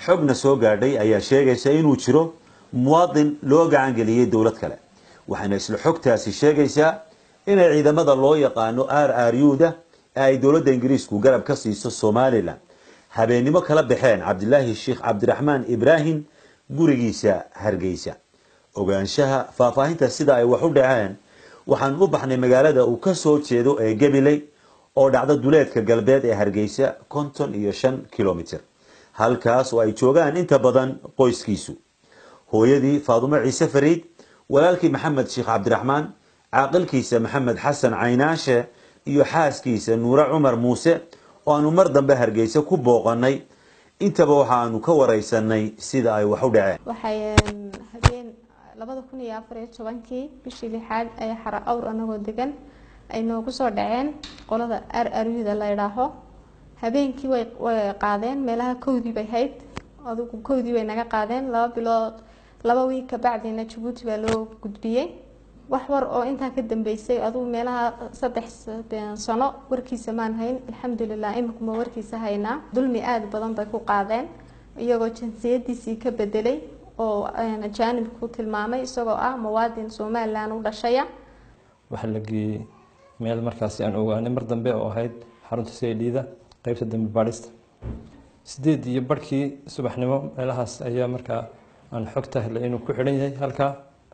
xogna soo gaadhay ayaa sheegaysa inuu jiro muwaadin loo gacan geliyey dowlad kale waxayna isla xogtaasi sheegaysaa inay ciidamada loo yaqaano r r u-da ee ay dowladda ingiriisku garab ka siiso somalilan habeennimo kala baxeen cabdilaahi sheekh cabdiraxmaan ibraahim gurigiisa hargeysa ogaanshaha faahfaahinta sida ay wax u dhaceen waxaan u baxnay magaalada uu ka soo jeedo ee gabiley oo dhacda duleedka galbeed ee hargeysa konton iyo shan kilomitr halkaas oo ay joogaan inta badan qoyskiisu hooyadii faadumo ciise fariid walaalkii maxamed sheekh cabdiraxmaan caaqilkiisa maxamed xasan caynaashe iyo xaaskiisa nuure cumar muuse oo aanu mar dambe hargeysa ku booqanay intaba waxa aanu ka wareysanay sida ay wax u dhaceen waxay habeen labada kun iyo afar iyo tobankii bishii lixaad ayaa xara awr anagoo degan ay noogu soo dhaceen qolada ar aryuda la idhaaho habeenkii way way qaadeen meelaha kowdii bay hayd adugu kowdii way naga qaadeen laba bilood laba wiig kabacdina jabuuti baa loo gudbiyey wax war oo intaa ka dambeysay adugu meelaha saddex sano warkiisa maan hayn alxamdulilah imikuma warkiisa haynaa dulmi aada badan bay ku qaadeen iyagoo jinsiyadiisii ka bedelay oo ajaanibku tilmaamay isagoo ah muwaadin somalilan u dhashaya waxaa la geeyey meel markaasi aan ogaanay mar dambe oo ahayd xarunta saydhiida qeybta dambi baadhista sideed iyo barhkii subaxnimo meelahaas ayaa markaa aan xogta helay inuu ku xidhan yahay halkaa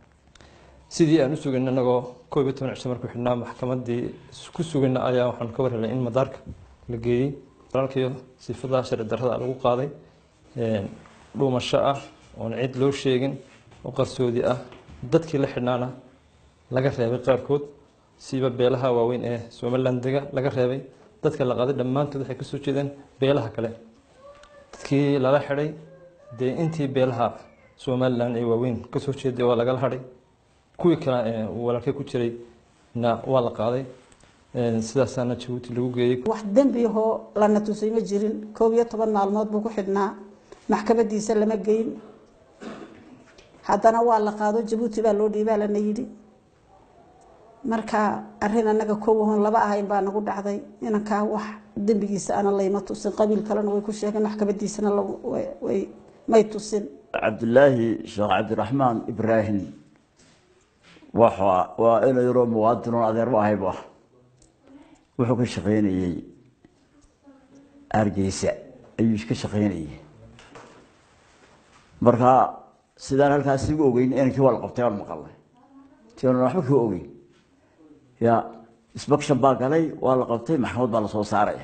sidii aan u sugayn anagoo koob iyo toban cisho markuu xidhnaa maxkamadii ku sugayna ayaa waxaan ka war helay in madaarka la geeyey walaalkiyo sifada sharci darrada lagu qaaday dhuumasho ah oon cid loo sheegin oo qarsoodi ah dadkii la xidhnaana laga reebay qaarkood siiba beelaha waaweyn ee somalilan dega laga reebay dadka la qaaday dhammaantood waxay kasoo jeedeen beelaha kale dadkii lala xidhay dee intii beelaha somalilan ee waaweyn kasoo jeeday waa lagala hadhay kuwii kale ee walaalkay ku jiray na waa la qaaday sidaasaana jabuuti lagu geeyey wax dembi ahoo lana tusay ma jirin koob iyo toban maalmood buu ku xidhnaa maxkamadiisa lama geyn haddana waa la qaado jabuuti baa loo dhiibaa lana yidhi marka arin anaga kowahon laba ahayn baa nagu dhacday inankaa wax dembigiisa ana layma tusin qabiil kalena way ku sheegeen maxkamadiisana may tusin cabdilaahi sheekh cabdiraxmaan ibraahim waa ina yaroo muwaadinoon adeer u ahaybu ah wuxuu ka shaqaynayey hargeysa ayuu ka shaqaynayey marka sidaan halkaas igu ogeyn inankii waa la qabtay aan maqalnay tianan waxba ka ogeyn ya inspection baa galay waa la qabtay maxkamad baa lasoo saaraya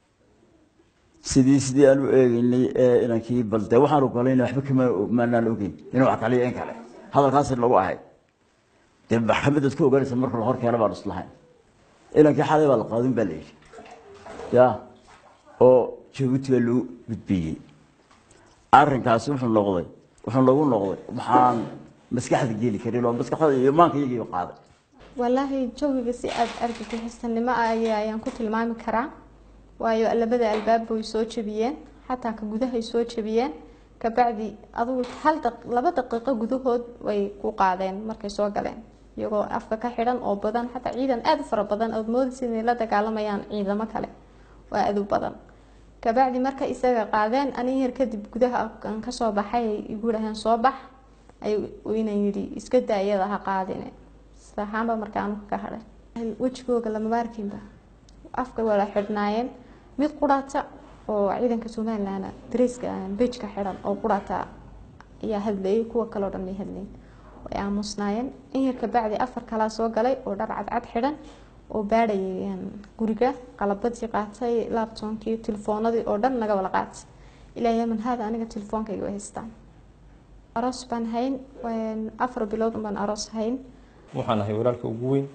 sidii sidii aan u eegeynay ee inankii bal dee waxaan ogolayna waxba kama maanaan ogeyn inuu wax kaliyo in kale hadalkaasi lagu ahay dee maxkamadaad ku ogaanaysa marka la horkeena baan islahayn inankii xalay baa la qaadin baa la yidhi ya oo jabuuti baa loo gudbiyey arrinkaasi wuxuu noqday wuxuu nagu noqday waxaan maskaxda geli karin oo maskaxda iyo imaanka iyagii qaaday walaahi jawiga si aada argagixisanimo ah aya ayaan ku tilmaami karaa waayo labada albaabba way soo jebiyeen xataa ka gudahay soo jebiyeen kabacdi adugu hal laba daqiiqo gudahood way ku qaadeen markay soo galeen iyagoo afka ka xidhan oo badan xataa ciidan aada u fara badan ood moodaysa inay la dagaalamayaan ciidamo kale waa aada u badan kabacdi marka isaga qaadeen anin yar kadib gudaha aan kasoo baxay ay igu dhaheen soo bax aynan yidhi iska daa iyada ha qaadine sidahaanba marka anuka ka hadhay wejigooga lamaba arkinba afka wala xidhnaayeen mid quraata oo ciidanka somalilan dareyska bejka xidhan oo quraata ayaa hadlayay kuwa kaleo dhan may hadlayn way aamusnaayeen in yar kabacdi afar kalaa soo galay oo dhar cadcad xidhan oo baadhayay guriga qalabadii qaatay laabtoonkii telefoonadii oo dhan naga wala qaatay ilaa yaman haada aniga telefoonkayga way haystaan aroos baan hayn afar bilood baan aroos hayn waxaan ahay walaalka ugu weyn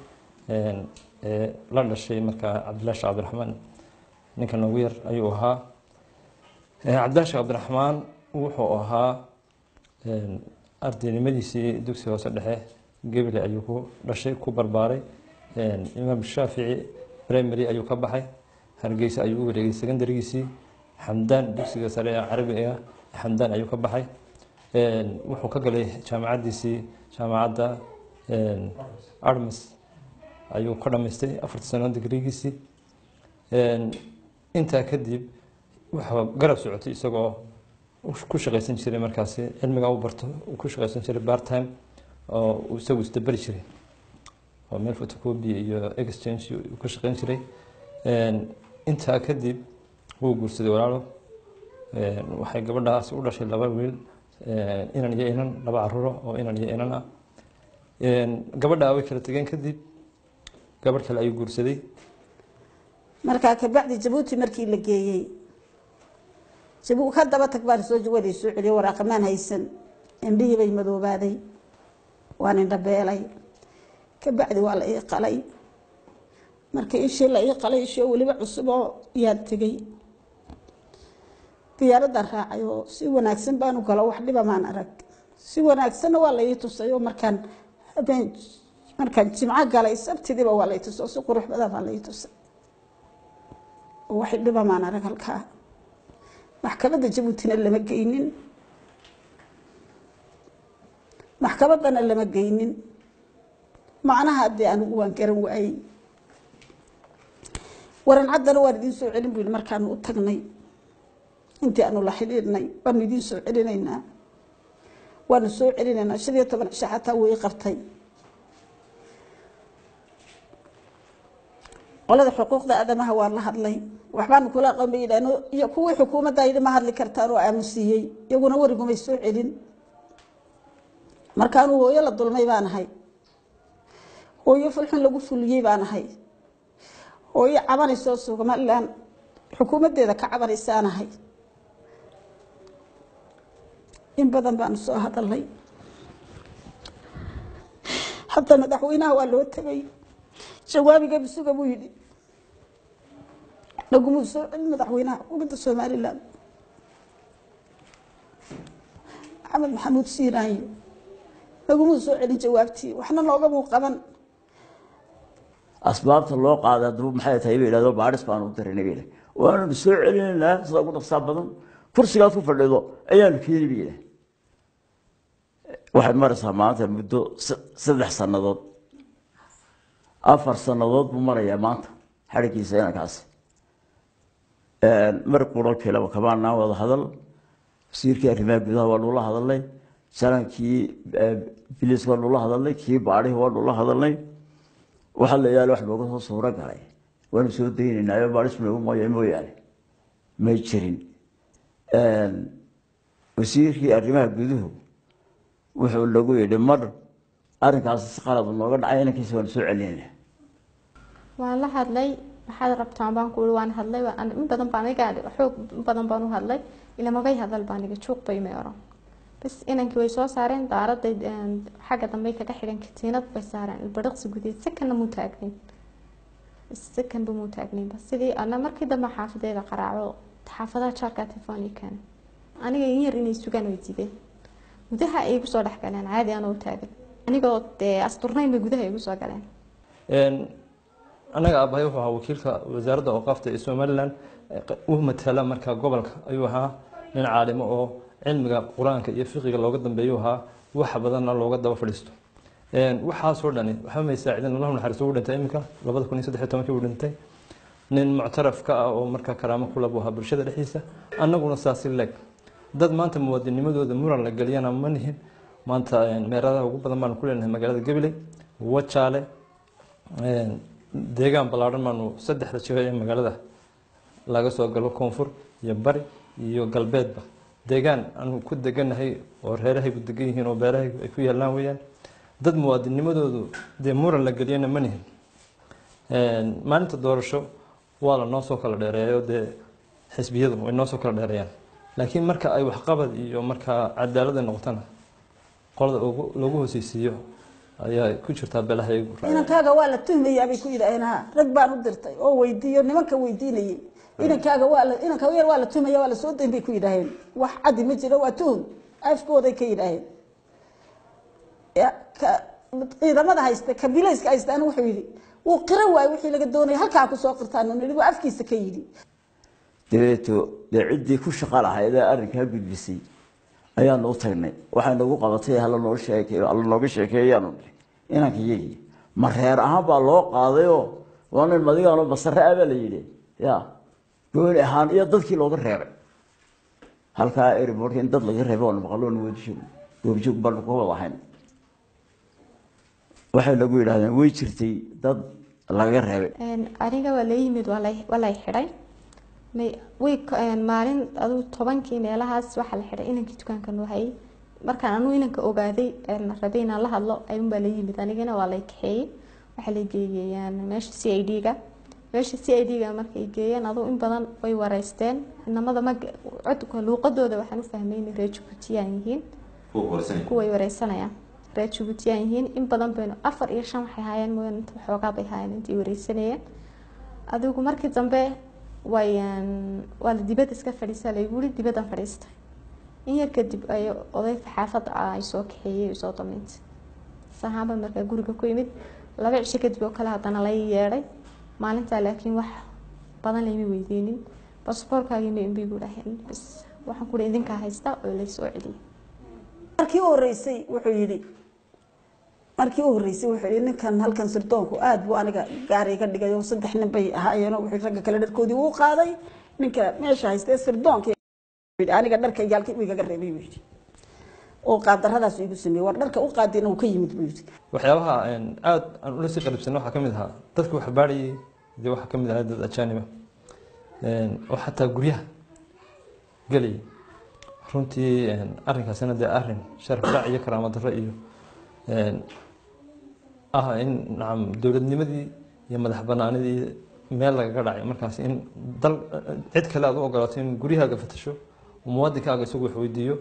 ee la dhashay markaa cabdillahi sheekh cabdiraxmaan ninka noogu yar ayuu ahaa cabdillahi sheekh cabdiraxmaan wuxuu ahaa ardaynimadiisii dugsi hoose dhexe gebile ayuu ku dhashay ku barbaaray imaam shaafici primary ayuu ka baxay hargeysa ayuu u wareegay secondarigiisii xamdaan dugsiga sare ee carabiga xamdaan ayuu ka baxay wuxuu ka galay jaamacadiisii jaamacadda armas ayuu ka dhamaystay afarta sano digrigiisii intaa kadib waxaa garab socotay isagoo ku shaqaysan jiray markaasi cilmigaa u barto uu ku shaqaysan jiray part time oo uu isagu isdaberi jiray oo meel photocopy iyo exchange uu ka shaqayn jiray intaa kadib wuu guursaday walaalo waxay gabadhaasi u dhashay laba wiil inan iyo inan laba caruuro oo inan iyo inan ah gabadhaa way kala tegeen kadib gabadh kale ayuu guursaday markaa kabacdi jabuuti markii la geeyey jabu ka daba tag baan soo waday soo celiyay waraaqamaan haysan indhihii bay madoobaaday waan indhabeelay kabacdi waa la ii qalay marka ishii la ii qalay ishii oo weliba cusub oo yaan tegey diyaaradan raacay oo si wanaagsan baanu galo wax dhiba maan arag si wanaagsanna waa la ii tusay oo markaan habeen markaan jimco galay sabtidiiba waa la ii tusay oo si qurux badan baa la ii tusay oo wax dhiba maan arag halkaa maxkamadda jabuutina lama geynin maxkamaddana lama geynin macnaha haddii anigu waan garan waayey waran caddana waan idiin soo celin bu yihi markaanu u tagnay intii aanu la xidhiidhnay waanu idiin soo celinaynaa waanu soo celinaynaa shan iyo toban cisho xataa wuu ii qabtay qolada xuquuqda aadamaha waan la hadlay waxbaanu kula aqoon bay yidhaahno iyo kuwii xukuumadda yidhi ma hadli kartaan oo aamusiiyey iyaguna warigumay soo celin markaanu hooyo la dulmay baan ahay hooyo fulxun lagu fuliyey baan ahay hooyo cabanaysoo somalilan xukuumaddeeda ka cabanaysaan ahay in badan baanu soo hadalnay hataa madaxweynaha waa loo tegay jawaabiga bisuga buu yidhi nagumuu soo celin madaxweynaha xukuumadda somalilan maxamed maxamuud siiraayo nagumuu soo celin jawaabtii waxna noogamuu qaban asbaabta loo qaada haddaba maxay tahay bay yidhahdo baadhis baanu u darinay bay yidhahdeen waananu soo celinaynaa sida ugu dhaqsaa badan kursigaad ku fadhido ayaanu keeni bay yidhahdeen waxay maraysaa maanta muddo saddex sannadood afar sannadood buu marayaa maanta xadhigiisa inankaasi mar quro kelaba kamaanaan wada hadal wasiirkii arrimaha gudaha waa nula hadalnay janankii biliis waa nula hadalnay kii baadhihi waa nula hadalnay waxaa la yaala wax nooga soo suuro galay waanu soo daynaynaa baadhis noogu mooya mooyaane may jirin wasiirkii arrimaha guduhu wuxuu nagu yidhi mar arrinkaasi si qalad nooga dhacay inankiisa waanu soo celinayna waan la hadlay maxaad rabtaan baan ku waan hadlay in badan baan iga xoog badan baan u hadlay ilamagay hadal baan iga juuq bay may oran bas inankii way soo saareen daaraday xagga dambe kaga xidhan katiinad bay saareen ilbadhiqsi gudeed sakanna muu taagnin sakanba muu taagnin bas sidii ana markii dambe xaafadeeda qaraaco xaafadaha jaarka telefoon ii keenay aniga in yar inay sugaan way diideen gudaha ay igu soo dhex galeen caadi anoo taagan anigoo dee asturnayn bay gudaha igu soo galeen annaga aabahay wuxuu ahaa wakiilka wasaaradda awqaafta ee somalilan u matala markaa gobolka ayuu ahaa nin caalimo oo cilmiga qur-aanka iyo fiqiga looga dambeeyuu ahaa wax badanna looga daba fadhiisto waxaasoo dhani waxba may saacidin allahu naxariiso uu dhintay iminka labada kun iyo saddex iyo tobankii uu dhintay nin muctaraf ka ah oo markaa karaamo kula buu ahaa bulshada dhexdiisa annaguna saasi leeg dad maanta muwaadinimadooda muran la geliyana ma nihin maanta meeradaha ugu badan baanu ku leenahay magaalada gabiley wajaale deegaan ballaadhan baanu saddexda jiho ee magaalada laga soo galo koonfur iyo bari iyo galbeedba deegaan aanu ku deganahay oo reerahaygu degan yihiin oo beerahaygu ay ku yaalaan weeyaan dad muwaadinimadoodu dee muran la geliyana ma nihin maalinta doorasho waa la noo soo kala dheereeyo dee xisbiyadu way noo soo kala dheereeyaan laakiin marka ay waxqabad iyo markaa cadaalada noqotana qolada lagu hooseysiiyo ayaa ku jirtaa beelahaygu inankaaga waa la tuhmayaa bay ku yidhaaheen ha rag baan u dirtay oo weydiiyo nimanka weydiinayay inankaaga waa la inanka yar waa la tuhmaya waa la soo dayn bay ku yidhaaheen wax caddi ma jiro waa tuhum afkooday ka yidhaaheen ciidamada haysta kabilayska haystaana wuxuu yidhi wuu qiran waayo wixii laga doonaya halkaa kusoo qirtaan nidhi buu afkiisa ka yidhi dabeeto dee ciddii ku shaqa lahayd ee arrinkaa gudbisay ayaanu u tagnay waxay nagu qabatay hala noo sheekey hala nooga sheekeeyaanu nihi inanka iyagii ma reer ahaan baa loo qaadayoo waa nin madigaano basare ah baa la yidhi ya gooni ahaan iyo dadkii looga reebay halkaa airportka in dad laga reebo oon maqaloon wadijoog goobjoog baanu ka wada ahayn waxay lagu yidhahdeen way jirtay dad laga reebay aniga waa la yimid waa lay waa lay xidhay may way maalin aduu tobankii meelahaas waxaa la xidhay inankii dukaanka noo hayay markaan anuu inanka ogaaday rabay inaan la hadlo ayuun baa la yimid anigana waa lay kaxeeyey waxaa lay geeyeen meesha c i d ga meesha c i d ga markay geeyeen aduu in badan way wareysteen inamada mag codka luuqadooda waxaan u fahmay inay reer jabuutiyaan yihiin kuway wareysanayaan reer jabuutiyaan yihiin in badan baynu afar iyo shan waxay haayeen mooyaan inta waxoogaa bay haayeen intay wareysanayeen adigu markii dambe way waa la dibadda iska fadhiisa laygu yiri dibaddan fadhiistay in yar kadib ay odayga xaafadda ah ay soo kaxeeyey soo damaysay sahaaba markaa guriga ku yimid laba cisho kadib oo kale haddana lay yeedhay maalintaa laakiin wax badan layma weydiinin basaboorkaagima inbigu dhahen bas waxaan ku idinkaa haysta oo laysoo celiyay markii u horeysay wuxuu yidhi markii u horeysay wuxuu yidhi ninkan halkan sirdoonku aada buu aniga gaari iga dhigay oo saddex nin bay ahaayeen oo wuxuu ragga kale dharkoodii uu qaaday ninka meesha haystee sirdoonka aniga dharka yaalkii uu igaga reebay buu yidhi oo qaadaradaas igu sameeyey war dharka u qaadina uu ka yimid buu yidhi waxyaabaha aada aan ula sii qaribsanay waxaa ka mid ahaa dadka wax baadhayay dee waxaa ka mid ahaa dad ajaaniba oo xataa guryaha gelayay runtii arrinkaasina dee arrin sharaf dhac iyo karaamo darro iyo ah in nacam dowladnimadii iyo madax banaanidii meel lagaga dhacay markaas in dal cid kale aad u ogolaato in guryahaaga fatasho oo muwaadinkaaga isagu wax weydiiyo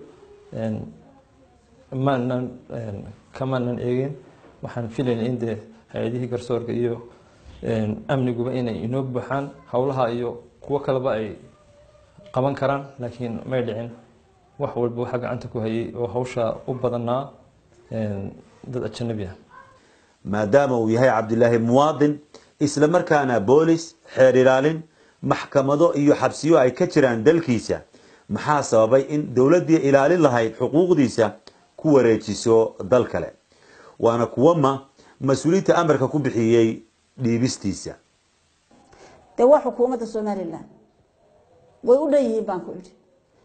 maanan kamaanan eegin waxaan filayna in dee hay-adihii garsoorka iyo amniguba inay inoo buuxaan howlaha iyo kuwo kaleba ay qaban karaan laakiin may dhicin wax walba waxaa gacanta ku hayay oo hawsha u badanaa dad ajanabi ah maadaama uu yahay cabdilaahi muwaadin isla markaana boolis xeer ilaalin maxkamado iyo xabsiyo ay ka jiraan dalkiisa maxaa sababay in dowladdii ilaalin lahayd xuquuqdiisa ku wareejiso dal kale waana kuwama mas-uuliyiinta amarka ku bixiyey dhiibistiisa dee waa xukuumadda somalilan way u dhan yihiin baan ku idhi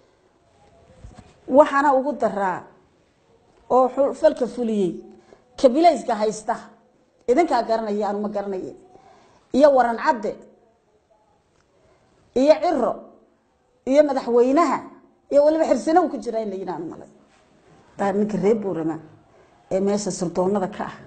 waxaana ugu daraa oo falka fuliyey kabilayska haysta idinkaa garanaya aanu ma garanaya iyo waran cadde iyo ciro iyo madaxweynaha iyo waliba xirsina uu ku jira in la yidhaahno malay taa ninka reer buurama ee meesha sirdoonada ka ah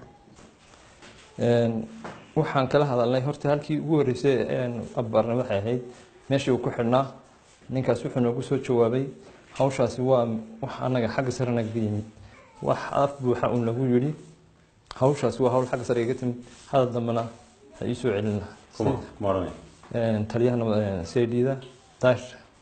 waxaan kala hadalnay horta halkii ugu horeysay abarna waxay ahayd meeshii uu ku xidhnaa ninkaas wuxuu noogu soo jawaabay hawshaasi waa wax anaga xagga sare nagaga yimid wax af buuxa uu nagu yidhi hawshaasi waa hawl xagga sare iga timid hadal dambena ha ii soo celin lahaa taliyaha cdda dash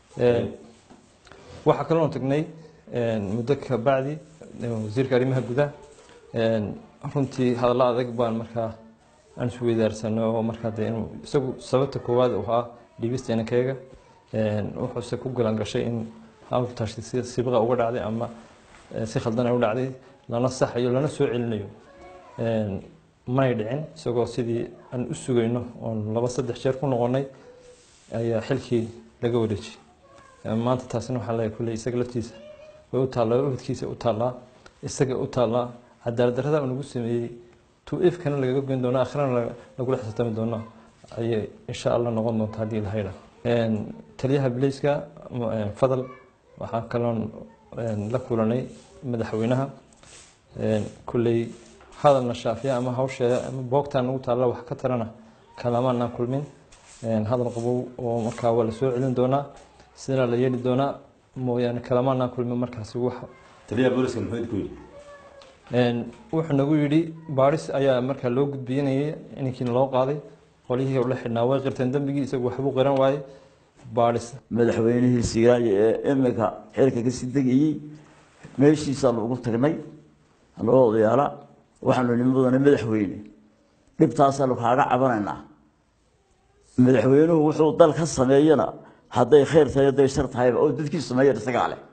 waxaa kaloo tagnay muddo ka bacdi wasiirka arrimaha gudaha runtii hadallo adag baan markaa aan isweydaarsanay oo markaa dee inuu isagu sababta koowaad uu ahaa dhibista inankayga wuxuuse ku galan gashay in hawltaasi si sibqa uga dhacday ama si khaldan ay u dhacday lana saxayo lana soo celinayo manay dhicin isagoo sidii aan u sugayno oon laba saddex jeer ku noqonay ayaa xilkii laga wareejiyey maanta taasina waxaa leeyahay kulley isaga laftiisa way u taallaa ubadkiisa u taallaa isaga u taallaa cadaalad darrada uu nagu sameeyey tu ifkana lagaga goyn doona akhirana lagula xisaabtami doona ayay insha allah noqon doonta haddii la haydha taliyaha bileyska fadal waxaa kaloon la kulanay madaxweynaha kulley hadalna shaafiya ama hawsheeda ama boogtaa nagu taalla wax ka tarana kalamaanaan kulmin hadal qabow oo markaa waa la soo celin doonaa sidana la yeeli doonaa mooyaane kalamaanaan kulmin markaasi wax taliyaha booliska muxuu idinku yidhi wuxuu nagu yidhi baaris ayaa markaa loo gudbiyinayay inankiina loo qaaday qolyihii la xidhnaa way qirteen dembigii isagu waxbuu qiran waayey baaris madaxweynihii siiraayo ee imika xilka kasii degayey meeshiisaa loogu tagnay loo odayaala waxaanu nimadana madaxweyne dhibtaasaanu kaaga cabanaynaa madaxweynuhu wuxuu dal ka sameeyana hadday khayr tahay hadday shar tahayba oo dadkii sameeyan isagaa leh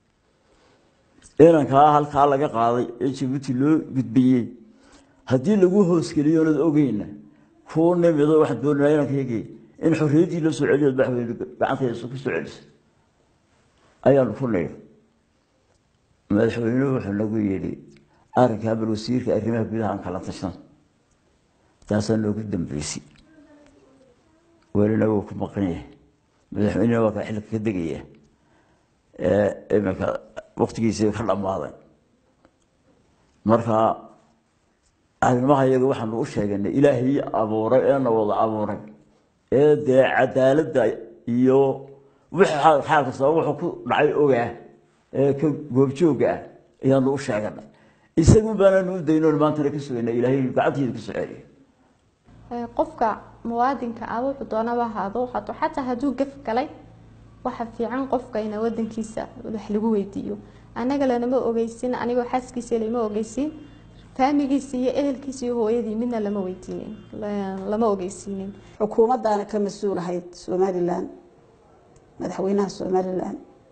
inankaa halkaa laga qaaday ee jabuuti loo gudbiyey haddii lagu hoosgeliyo onad ogeyna kuu nimido waxaan doonayaa inankaygi in xorriyaddii loo soo celiyo madaxweyne gacantayda ku soo celiso ayaanu ku nidhi madaxweynuhu wuxuu nagu yidhi arrinkaa bal wasiirka arrimaha gudaha aan kala tashan taasaa noogu dambeysay welina wuu ku maqan yahay madaxweynena waa kaa xilka ka degaya iminka waktigiisii ka dhammaaday marka arrimaha iyaga waxaanu u sheeganay ilaahii abuuray eena wada abuuray ee dee cadaaladda iyo wixii xaal kastaba wuxuu ku dhacay ogaa ee ka goobjooga ah ayaanu u sheeganay isagu baanaanu u daynoon maantana ka sugayna ilaahay gacantiisa ku soceeliyo qofka muwaadinka ah wuxuu doonaba ahaado hadduu xataa hadduu gaf galay waxa fiican qofka ina wadankiisa wax lagu weydiiyo annaga lanama ogeysin anigoo xaaskiisa lama ogeysin faamigiisa iyo ehelkiisa iyo hooyadii midna lama weydiinin lama ogeysiinin xukuumaddaana ka mas-uul ahayd somalilan madaxweynaha somalilan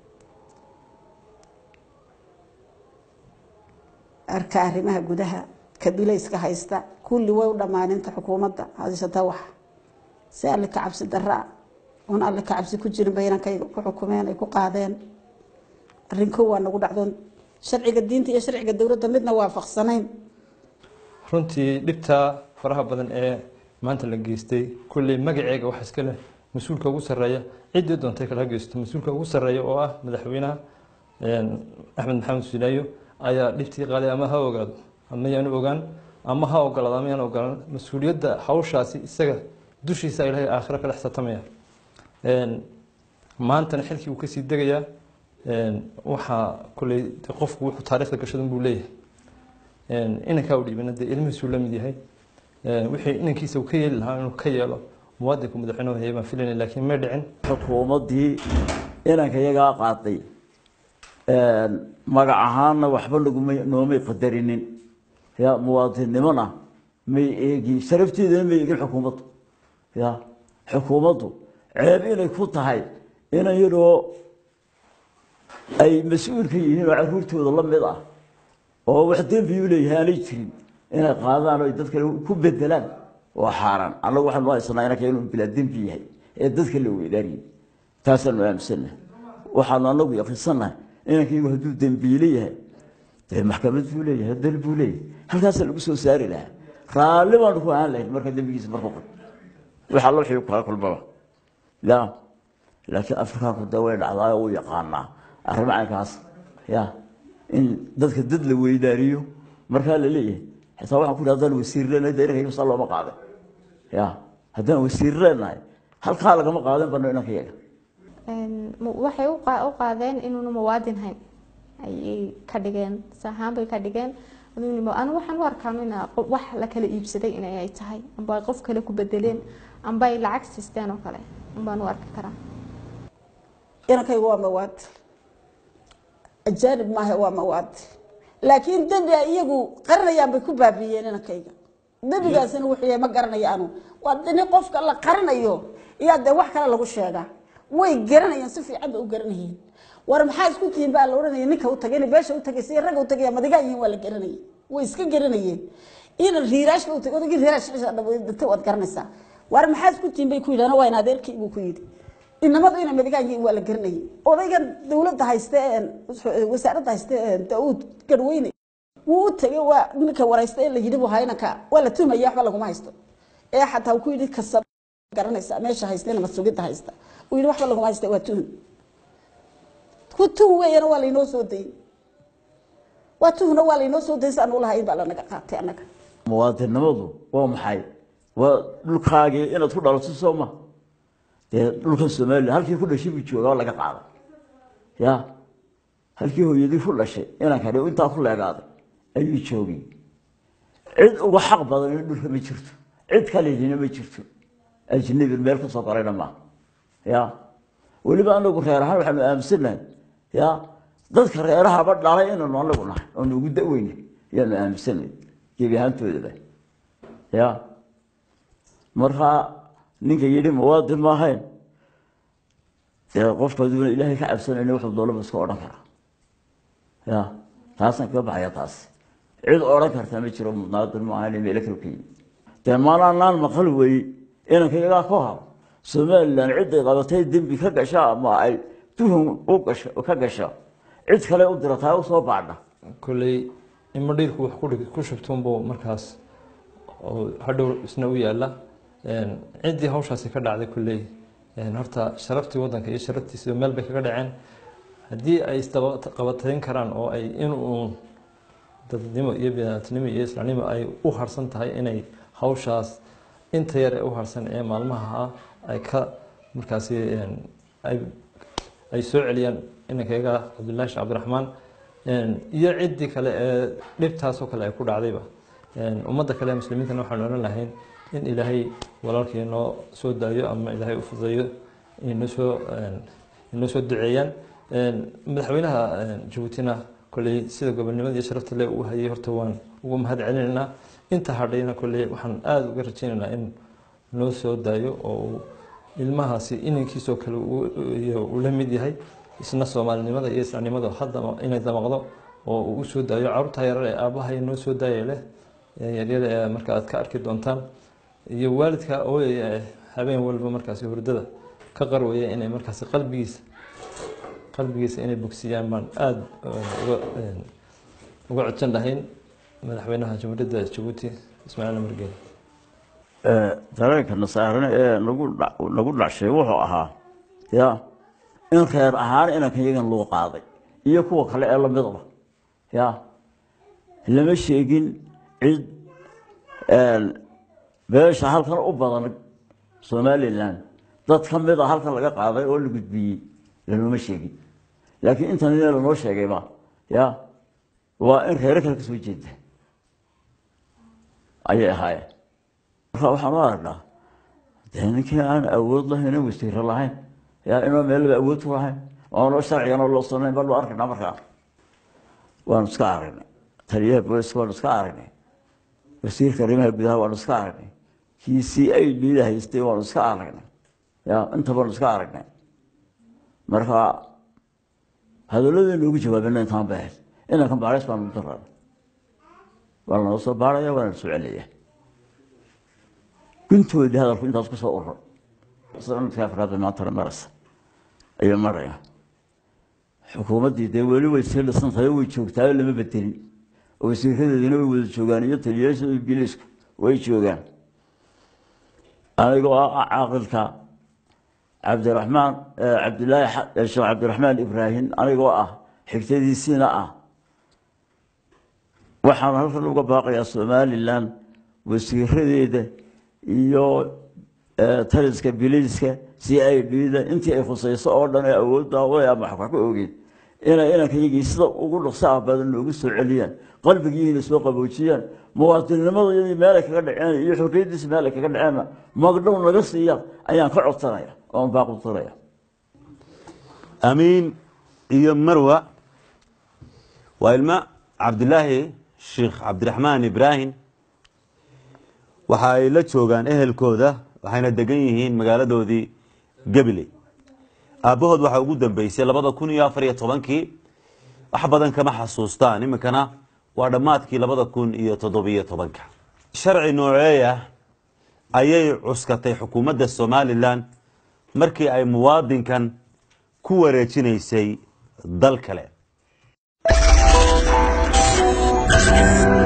arka arrimaha gudaha ka bilayska haysta kulli way u dhammaaninta xukuumadda haysata wax si alle ka cabsi daraa oon alle ka cabsi ku jirin baynankay ku xukumeen ay ku qaadeen arrinko waa nagu dhacdoon sharciga diinta iyo sharciga dowladda midna waafaqsanayn runtii dhibtaa faraha badan ee maanta la geystay kulley magaceega waxa iska leh mas-uulka ugu sarreeya ciddii doontay kala geysto mas-uulka ugu sarreeya oo ah madaxweynaha axmed maxamed sinaayo ayaa dhibtii qaaday ama ha ogaado ama yaanu ogaan ama ha ogolaado ama yaan ogolaan mas-uuliyadda hawshaasi isaga dushiisa ilaahay aakhiro kala xisaabtamaya maantana xilkii uu kasii degayaa waxaa kulley qofku wuxuu taariikhda gashadan buu leeyahay inankaa u dhiibana dee ilmihiisuu la mid yahay wixii inankiisa uu ka yeeli lahaa inuu ka yeelo muwaadinku madaxweynuhu hayay baan filayna laakiin may dhicin xukuumaddii inanka iyagaa qaaday magac ahaanna waxba naguma noomay qadarinin ya muwaadinnimona may eegin sharafteedana may eegin xukuumaddu ya xukuumaddu ceeb inay ku tahay inan yadoo ay mas-uulka yihiin oo caruurtooda la mid ah oo wax dembi u leeyahay aanay jirin inay qaadaan oo dad kale ku bedelaan waa xaaraan annagu waxaanu haysanaa inanka inuu bilaa dembi yahay ee dadka la weydaariyey taasaanu aaminsannahay waxaanu anagu yaqiinsannahay inankaygu hadduu dembiile yahay dee maxkamad buu leeyahay dal buu leeyahay halkaasaa lagu soo saari lahaa raalli baanu ku ahaan lahayn marka dembigiisa markuu qod waxa alla wixii kala kulmaba ya laakiin afrikaanku dee way dhacdaa uu yaqaanaa arrimo caynkaas ya in dadka dad la weydaariyo markaa la leeyahay xitaa waxaan ku ihi haddaan wasiir leenahay dee inankayga saa looma qaadan ya haddaan wasiir leenahay halkaa lagama qaadan bano inankayaga waxay u qaadeen inuuna muwaadin hayn ayay ka dhigeen sahaan bay ka dhigeen anu waxaan u arkaa in wax la kala iibsaday inay tahay amba ay qof kale ku bedeleen amba ay lacag siisteen oo kale unbaan u arki karaa inankaygu waa mawaadil ajaanib maaha waa mawaadil laakiin dembi ay iyagu qaranayaan bay ku baabiiyeen inankayga dembigaasina wuxuu yahay ma garanayo anu waa dini qofka la qaranayo iyaa dee wax kale lagu sheegaa way garanayaan si fiican bay u garanayeen war maxaa isku tihiin baa la odhanaya ninka u tagay beesha u tagay si ragga u tagaya madigaa yihiin waa la garanayay way iska garanayeen ina riiraash u tagay odagii riiraash dhintay waad garanaysaa war maxaa isku tihiin bay ku yidhahna waa in adeerkii buu ku yidhi inamadu inay madigaa yihiin waa la garanayay odaygan dowladda hayste wasaaradda hayste daauud garweyne wuu u tagay waa ninka waraysta ee la yidhi buu haynanka waa la tuhmaya waxba laguma haysto ee xataa uu ku yidhi kasab garanaysaa meesha haystena masugidda haysta uu yidhi waxba laguma haysta waa tuhun ku tuhun weeyana waa laynoo soo dayey waa tuhuna waa laynoo soo dayay si aan ulahayn baa lanaga qaatay annaga muwaadinnimadu waa maxay waa dhulkaagii inaad ku dhalato soo ma dee dhulkan somalilan halkii ku dhashay buu jooga waa laga qaaday ya halkii hooyadii ku dhashay inankani intaa ku leegaaday ayuu joogay cid uga xaq badan in dhulka ma jirto cid kalehina ma jirto ajnabi meel ka soo galayna maaha ya weliba anagu reer ahaan waxaanu aaminsannahay ya dadka reerahaba dhalay inaynu anagu nahay oonu ugu da-weyna ayaanu aaminsannahay gebi ahaantoodaba ya markaa ninka yidhi muwaadin ma ahayn dee qofka aduuna ilaahay ka cabsanayna wuxuu doolaba iska odhan karaa ya taasaan kaga baxaya taas cid odhan karta ma jiro muwaadin ma ahayn meelo kale ka yimid dee maalaanaan maqal wey inanka iyagaa ka hab somalilan ciday qabatay dembi ka gasha ama ay tuhum u gasho ka gasho cid kale u dirataa u soo baadha kolley ima dhiirku wax ku dhig- ku shubtuunbuu markaas oo hadhow isna u yaala Een, ciddii hawshaasi ka dhacday kolley een, horta sharaftii waddanka iyo sharaftiisa meel bay kaga dhaceen haddii ay isqabatayn karaan oo ay in uun dadnimo iyo biniaadnimo iyo islaamnimo ay u harsan tahay inay hawshaas inta yar ee u harsan ee maalmaha ah ay ka markaasi een, ay ay soo celiyaan inankayga cabdullaahi sheekh cabdiraxmaan Een, iyo ciddii kale ee dhibtaasoo kale ay ku dhacdayba Een, ummadda kale ee muslimiintana waxaan odhan lahayn in ilaahay walaalkii noo soo daayo ama ilaahay u fudayo inoo soo een, inoo soo duceeyaan Een, madaxweynaha een, jabuutina kolley sida gobonimada iyo sharafta le uu hayay horta waan ugu mahad celinaynaa inta hadhayna kolley waxaan aada uga rajaynaynaa in noo soo daayo oo uu ilmahaasi inankiisoo kale uu- uu uu la mid yahay isna soomaalinimada iyo islaamnimada hadda inay damaqdo oo uu usoo daayo carruurta yarar ee aabbahay noo soo daaya leh ee yaryada ee marka aad ka arki doontaan iyo waalidka ooyaya ee habeen walba markaasi hurdada ka qarwaya inay markaasi qalbigiisa qalbigiisa inay bogsiyaan baan aada uga een, uga codsan lahayn madaxweynaha jamhuuriyadda jabuuti ismaaciil amar geele dareenka nasaarane ee nagu dha- nagu dhacshay wuxuu ahaa ya in reer ahaan inankan yagan loo qaaday iyo kuwa kale ee lamidaba ya lama sheegin cid beesha halkan u badan somalilan dad ka mid a halkan laga qaaday oo la gudbiyey lanooma sheegin laakiin intan ina lanoo sheegayba ya waa in reero kale kasoo jeeda ayay ahaayeen marka waxaan u aragnaa dee ninkii aan awood lahayn oo wasiiro lahayn yaa inoo meelaba awood ku lahayn oonoo sharcigana loo sanayn baan u arkaynaa markaa waanu iska aragnay taliyaha booliska waanu iska aragnay wasiirka arrimaha gudaha waanu iska aragnay kii c i d da haystay waanu iska aragnay ya inta baanu iska aragnay marka hadalladii ugu jawaabina intaan ba ahayd inankan baaris baanu daraa waa lanoo soo baaraya waana la soo celaya guntoodii hadalku intaas ku soo urur sanadka afraad maantana maraysa ayuu maraya xukuumaddii dee weli way sii dhisan tahay way joogtaa lama bedelin oo wasiiradeediina way wada joogaan iyo taliyayaasha ingiliisku way joogaan anigoo ah caaqilka cabdiraxmaan cabdilaahi sheekh cabdiraxmaan ibraahim anigoo ah xigtadiisiina ah waxaan halkan uga baaqayaa somalilan wasiiradeeda iyo taliska biliiska c i d da intii ay khusayso oo dhan ee awoodda way ama wax ka ogeed inay inanka yagii sida ugu dhaqso ah badan noogu soo celiyaan qalbigiina soo qaboojiyaan muwaadinimadayadii meelay kaga dhaceen iyo xorriyaddiisa meelay kaga dhaceenna magdhow naga siiya ayaan ka codsanaya oon baaqudsanaya amiin iyo marwa waa ilmo cabdilaahi sheekh cabdiraxmaan ibraahim waxa ay la joogaan ehelkooda waxayna degan yihiin magaaladoodii gabiley aabbahood waxaa ugu dambeysay labada kun iyo afar iyo tobankii wax badan kama xasuustaan iminkana waa dhammaadkii labada kun iyo toddobiyo tobanka sharci nooceeya ayay cuskatay xukuumadda somalilan markii ay muwaadinkan ku wareejinaysay dal kale